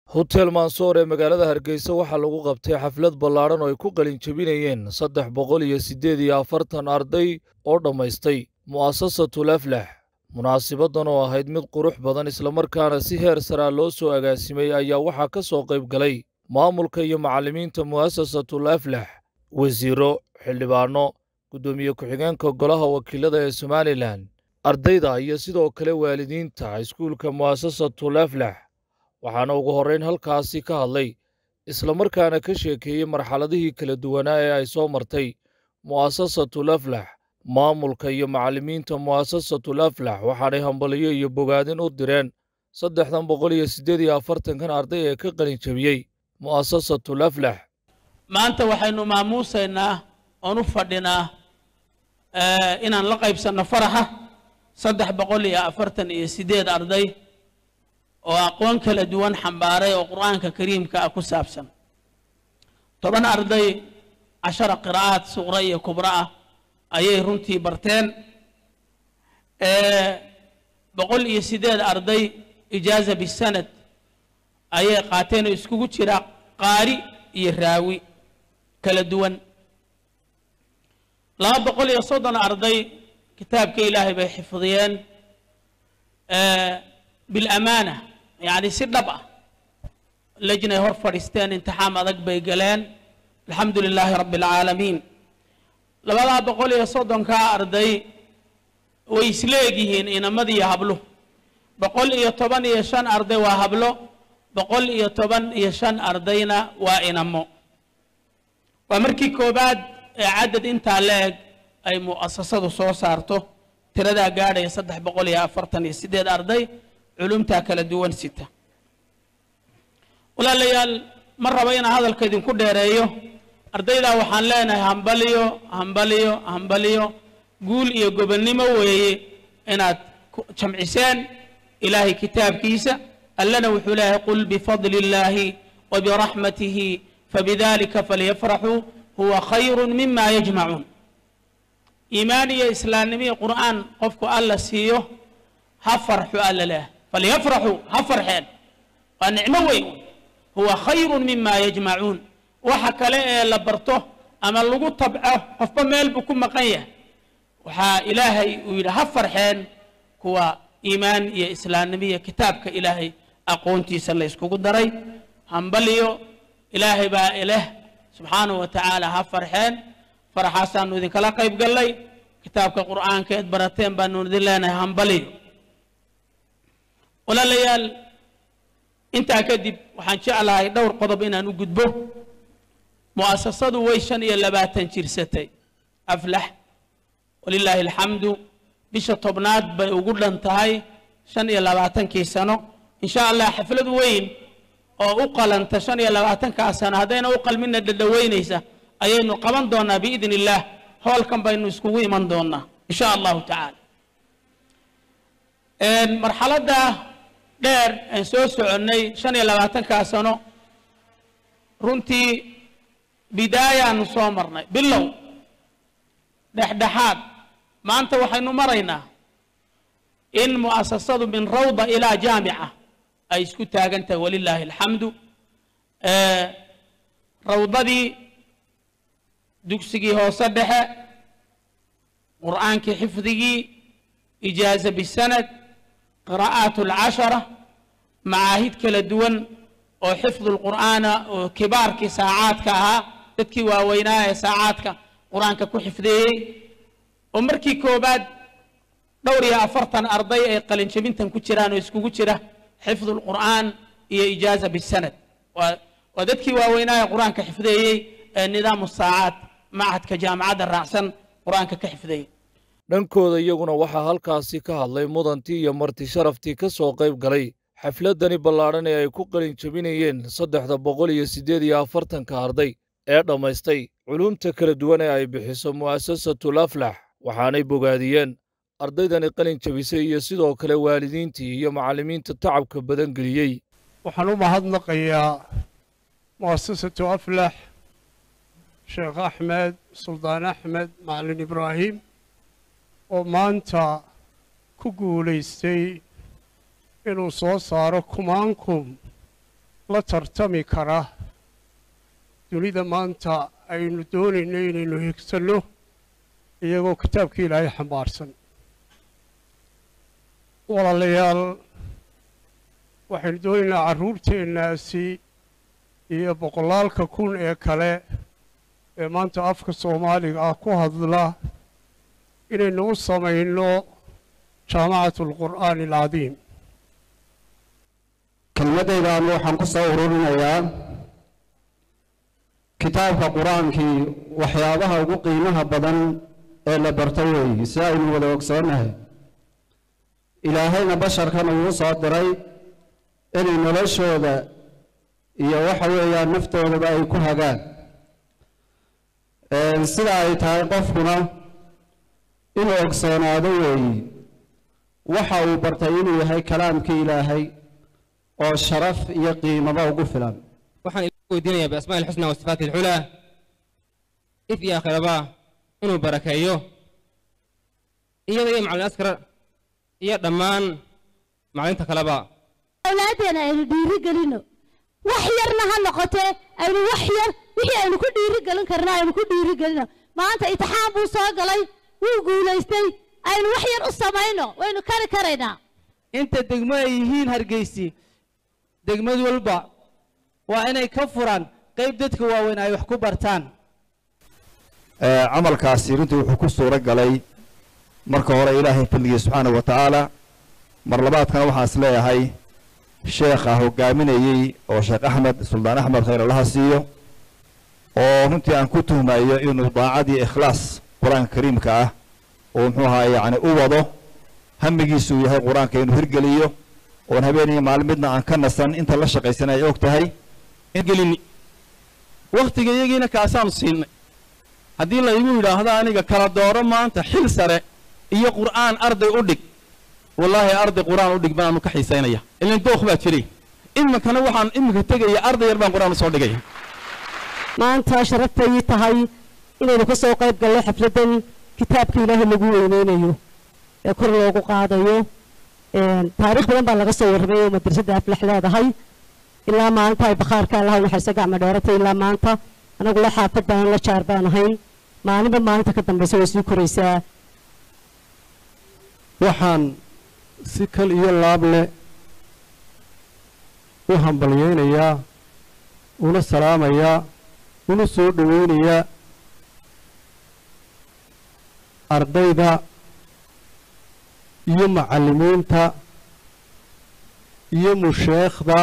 hotel mansoor ee magaalada hargeysa waxaa lagu qabtay xaflad ballaadhan oo ay ku qalin jebinayeen saddex boqol iyo siddeed iyo afartan arday oo dhammaystay mu'asasatul aflax munaasibaddan oo ahayd mid qurux badan islamarkaana si heer saraa loo soo agaasimay ayaa waxaa ka soo qayb galay maamulka iyo macallimiinta mu'asasatul aflax wasiiro xildhibaanno guddoomiye ku-xigeenka golaha wakiilada ee somalilan ardayda iyo sidoo kale waalidiinta iskuulka mu'asasatul aflax waxaana ugu horrayn halkaasi ka hadlay islamarkaana ka sheekeeyey marxaladihii kala duwanaa ee ay soo martay mu'asasatul aflax maamulka iyo macallimiinta mu'asasatul aflax waxaanay hambaliyo iyo bogaadin u direen saddexdan boqol iyo siddeed iyo afartankan arday ee ka qalin jebiyey mu'asasatul aflax maanta waxaynu maamuusaynaa oon u fadhinaa inaan la qaybsanno faraxa saddex boqol iyo afartan iyo siddeed arday oo aqoon kala duwan xambaaray oo qur'aanka kariimka ah ku saabsan toban arday cashara qiraa'aad suqra iyo kubra ah ayay runtii barteen boqol iyo siddeed arday ijaaza bisanad ayay qaateen oo iskugu jira qaari iyo raawi kala duwan laba boqol iyo soddon arday kitaabka ilaahay bay xifdiyeen bilamaana yacni si dhab ah lejnay hor fadhiisteen imtixaam adag bay galeen alxamdu lilaahi rabbi alcaalamiin labadaa boqol iyo soddonkaa arday way isleegyihiin inamadiiyo hablo boqol iyo toban iyo shan arday waa hablo boqol iyo toban iyo shan ardayna waa inamo waa markii koowaad ee cadad intaa la-eg ay mu'asasadu soo saarto tiradaa gaadhaya saddex boqol iyo afartan iyo siddeed arday culumtaa kala duwan sita walaalayaal ma rabo inaan hadalka idinku dheereeyo ardaydaa waxaan leenahay hambaliyo hambaliyo hambaliyo guul iyo gobonnimo weeye inaad jamciseen ilaahay kitaabkiisa allana wuxuu leeyahay qul bifadli illaahi wa biraxmatihi fabidalika falyafraxuu huwa khayru mima yajmacuun iimaan iyo islaamnimo iyo qur'aan qofku alla siiyo ha farxu alla leeyahay falyafraxuu ha farxeen waa nicmo weyn huwa khayru mima yajmacuun waxa kale ee la barto ama lagu tabco qofba meel buu ku maqan yahay waxaa ilaahay uu yidhi ha farxeen kuwa iimaan iyo islaamnimo iyo kitaabka ilaahay aqoontiisa la yskugu daray hambaliyo ilaahay baa ileh subxaanahu wa tacaala ha farxeen faraxaasaanu idinkala qayb gallay kitaabka qur'aanka eed barateen baanu idin leenahay hambaliyo walaalayaal intaa kadib waxaan jeclahay dhowr qodob inaan u gudbo mu'asasadu way shan iyo labaatan jirsatay aflax walilaahi alxamdu bisha tobnaad bay ugu dhan tahay shan iyo labaatankii sano insha allah xaflad weyn oo u qalanta shan iyo labaatankaa sano haddayna u qalmina dhadhoweynaysa ayaynu qaban doonaa biidn illaah hoolkan baynu iskugu iman doonaa insha allahu tacaala marxaladda dheer aan soo soconnay shan iyo labaatankaa sano runtii bidaayaanu soo marnay bilow dhexdhexaad maanta waxaynu maraynaa in mu'asasadu min rawda ilaa jaamica ay isku taagan tahay walilaahi alxamdu rawdadii dugsigii hoose dhexe qur'aankii xifdigii ijaaza bisanad qiraa'aat alcashara macaahid kala duwan oo xifdu lqur'aana oo kibaarkii saacaadka ahaa dadkii waaweynaa ee saacaadka qur-aanka ku xifdeeyey oo markii koobaad dhowr iyo afartan arday ay qalinjabintan ku jiraan oo iskugu jira xifdu lqur'aan iyo ijaaza bisanad waa dadkii waaweynaa ee qur-aanka xifdeeyey ee nidaamu saacaad machadka jaamacadda raacsan qur-aanka ka xifdeeyey dhankooda iyaguna waxaa halkaasi ka hadlay mudantii iyo marti sharaftii ka soo qayb galay xafladdani ballaadhan ee ay ku qalin jebinayeen saddexda boqol iyo siddeed iyo afartanka arday ee dhammaystay culumta kala duwan ee ay bixiso mu'asasatul aflax waxaanay bogaadiyeen ardaydani qalin jebisay iyo sidoo kale waalidiintii iyo macallimiinta tacabka badan geliyey waxaan u mahadnaqayaa mu'asasatu aflax sheekh axmed suldaan axmed macalin ibraahim oo maanta ku guulaystay inuu soo saaro kumaankum la tartami kara dunida maanta aynu doonayno inaynu higsanno iyagoo kitaabka ilaahay xambaarsan walaalayaal waxaynu doonaynaa carruurteennaasi iyo boqolaalka kun ee kale ee maanta afka soomaaliga ah ku hadla inaynu u samayno jaamacatu alqur'aani alcadiim kelmaddaydan waxaan ku soo ururinayaa kitaabka qur-aankii waxyaabaha ugu qiimaha badan ee la barto weeyi si aynu wada ogsoonnahay ilaahayna basharkan uu soo diray inay noloshooda iyo waxa weeyaan naftoodaba ay ku hagaan sida ay tahay qofkuna inuu ogsoonaado weeyi waxa uu bartay inuu yahay kalaamkii ilaahay oo sharaf iyo qiimaba ugu filan waxaan ilaah weydiinayaa biasmaa'i ilxusna wa sifaati alculaa if iyo aakhiraba inuu barakeeyo iyada iyo macallin askar iyo dhammaan macallinta kaleba awlaadeena aynu dhiiri gelino wax yarna ha noqotee aynu wax yar wixii aynu ku dhiiri gelin karna aynu ku dhiiri gelino maanta itixaan buu soo galay wuu guulaystay aynu wax yar u samayno waynu kari karaynaa inta degmo ay yihiin hargeysi degmad walba waa inay ka furaan qayb dadka waaweyn ay wax ku bartaan camalkaasi runtii wuxuu ku suuro galay marka hore ilaahay fadligii subxaanahu wa tacaala mar labaadkana waxaan is leeyahay sheekha hogaaminayey oo sheekh axmed suldaan axmed khayr allaha siiyo oo runtii aan ku tuhmayo inuu daacadii ikhlaas qur-aanka kariimka ah oo muxuu ahaa yacni u wado hamigiisuu yahay qur-aanka inuu hirgeliyo oon habeeniyo maalin midna aan ka nasan inta la shaqaysan ay og tahay gelini wakhtiga iyagiina kaasaanu siinay haddii laygu yidhaahdo aniga kala dooro maanta xil sare iyo qur'aan arday u dhig wallaahi arday qur'aan u dhig baanu ka xiisaynaya ilan dookh baa jiray iminkana waxaan iminka tegaya arday yar baan qur'aan usoo dhigaya maanta sharaftay tahay inaynu ka soo qayb galno xafladdan kitaabka ilaahay lagu weyneynayo ee kor loogu qaadayo taariikh badan baa laga soo warramay oo madrasadda aflax leedahay ilaa maanta ay bakhaarka allaha naxariista gacma dheeratay ilaa maanta anagu la xaafad baan la jaar baan ahayn maalinba maalinta ka dambaysa way sii koraysaa waxaan si kal iyo laab leh u hambalyaynayaa una salaamayaa una soo dhowaynayaa ardayda iyo macallimiinta iyo musheekhda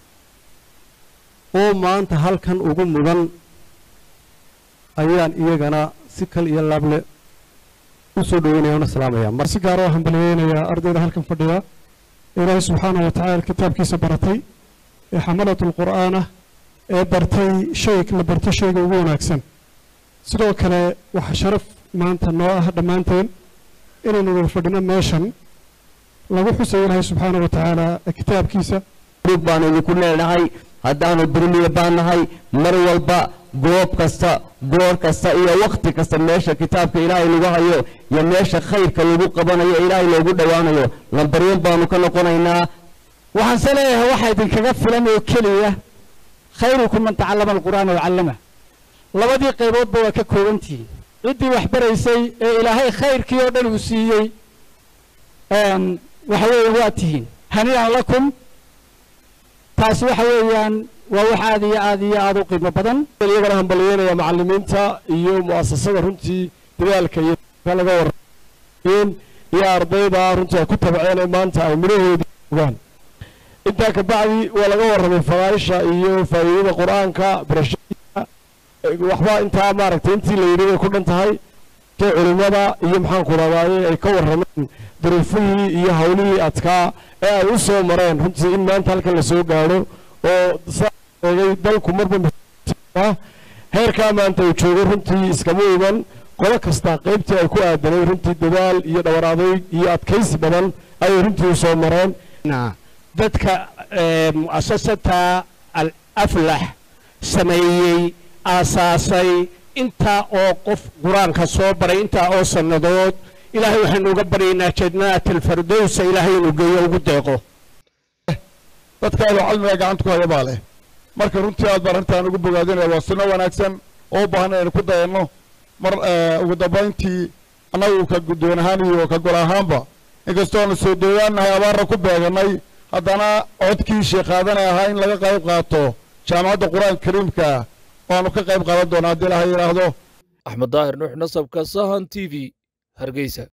oo maanta halkan ugu mudan ayaan iyagana si kal iyo laable u soo dhoweynaya una salaamaya mar si gaar oo hambalyeynayaa ardayda halkan fadhiya ilaahay subxaanahu wa tacaala kitaabkiisa baratay ee xamalatul qur'aanah ee bartay shay la barto shayga ugu wanaagsan sidoo kale waxaa sharaf maanta noo ah dhammaanteen inaynu wada fadhino meeshan lagu xusayo ilaahay subxaanahu wa tacaala kitaabkiisa rug baanu idinku leenahay haddaanu durmiya baan nahay mar walba goob kasta goor kasta iyo wakhti kasta meesha kitaabka ilaahay lagu hayo iyo meesha khayrka lagu qabanayo ilaahay loogu dhowaanayo lambaryan baanu ka noqonaynaa waxaan se leeyahay waxaa idinkaga filan oo keliya khayrukum man tacallama alqur'aana wacallama labadii qayboodba waa ka koobantihiin ciddii wax baraysay ee ilaahay khayrkii oo dhan uu siiyey waxa weeye waa tihiin hanii'an lakum taasi waxa weeyaan waa wax aad iyo aad iyo aad u qiimo badan iyagana hambalyeynaya macallimiinta iyo mu'asasada runtii dadaalka iyo laga warrayn iyo ardayda runtii ay ku tabceen ee maanta ay midhahoodii ogaan intaa kabacdi waa laga warramay fadaaisha iyo faa'iidada qur-aanka barashadiisa waxba intaa maaragtay intii la yidhi bay ku dhan tahay kee culimmada iyo maxaanku rabaaye ay ka warrameen duruufihii iyo hawlihii adkaa ee ay u soo mareen runtii in maanta halkan la soo gaadho oo saeegay dalku marba heerkaa maanta uu joogo runtii iskama iman qolo kasta qaybtii ay ku aadanay runtii dadaal iyo dhawar adayg iyo adkaysi badan ayay runtii u soo mareen dadka mu'asasata al aflax sameeyey aasaasay intaa oo qof qur-aanka soo baray intaa oo sannadood ilaahay waxaynu uga baryaynaa jannat alfardowsa ilaahay inuu geeyo ugu deeqo dadka aynu cilmiga gacanta ku haya baa leh marka runtii aad baan arrintaan ugu bogaadinaya waa sunno wanaagsan oo u baahan inaynu ku dayanno mar ugu dambayntii annagu ka guddoon ahaan iyo ka gol ahaanba inkastoo aanu soo dhowaannahay abaarna ku beegannay haddana codkii sheekaadanay ahaa in laga qayb qaato jaamacadda qur-aanka kariimka waanu ka qayb qaadan doonaa haddii ilaha yidhaahdo axmed daahir nuux nasabka sahan t v hargeysa